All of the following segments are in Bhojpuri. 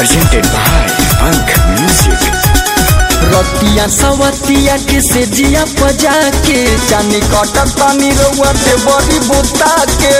presented by Punk Music. रतिया सवतिया के से जिया बजा के जानी कटक पानी रउआ ते बड़ी बुता के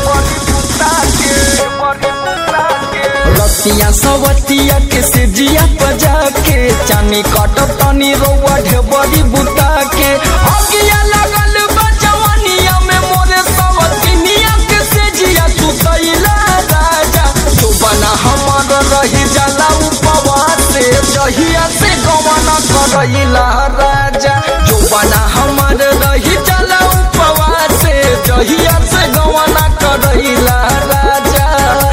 रतिया सवतिया के से जिया बजा के जानी कटक पानी रउआ ढे बड़ी बुता के अगिया लगल बा जवानिया में मोरे सवतिनिया के से जिया तू कैला राजा तू बना हमार रही जाला उपवास से जहिया से गवना करैला राजा जो बना हमार रही जाला उपवास से जहिया से गवना करैला राजा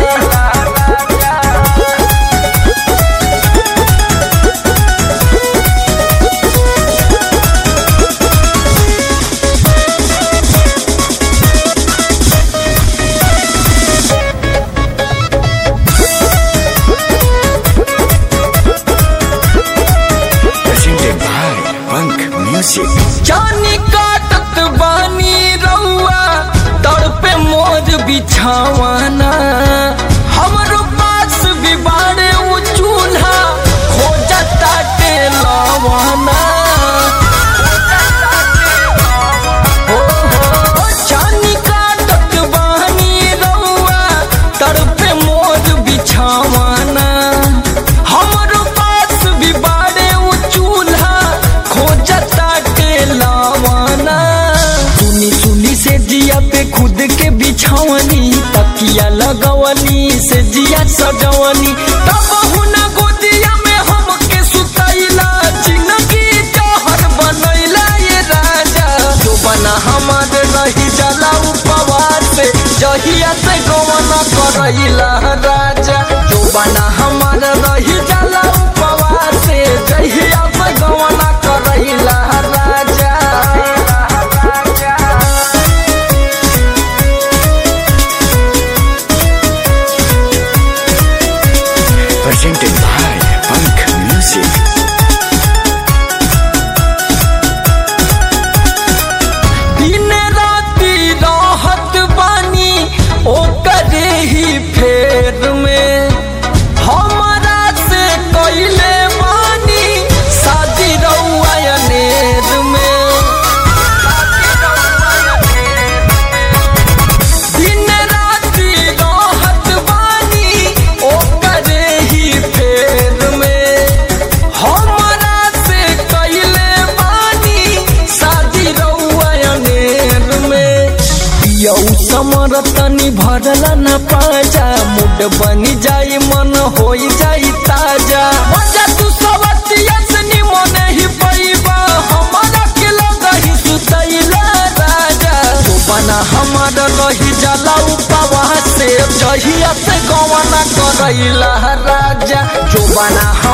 Presented by Punk Music. जानी काटत बानी रउआ तड़पे मोर बिछावाना हमरो पास भी बाड़े उ चूल्हा खोजता के लवाना हो हो जानी काटत बानी रउआ तड़पे मोर बिछावाना हमरो पास भी बाड़े उ चूल्हा खोजता के लावाना सुनी सुनी से जिया पे खुद के बिछावनी तकिया लगवनी से जिया सजवनी तब हुना गोदिया में हमके सुतैला जिंदगी जहर बनैला ये राजा जो बना हमार रही जाला उपवास से जहिया से गवना करैला राजा जो बना हमार रही जाला उपवास से जहिया से गवना करैला राजा Presented by Punk Music. दिन राति रहत बानी ओकरे ही फेर में हमरा से कैले बानी शादी रउआ अनेर में दिन राति रहत बानी ओकरे ही फेर में हमरा से कैले बानी शादी रउआ अनेर में पियौ समर तनी भरल न पाजा मुड बनी जाई मन होई जाई ताजा मजा तू सवतिया से निमन ही पैबा हमरा के लगही सुतैला राजा तू बना हमार रही जाला उपवास से जहिया से गवना करैला राजा जो बना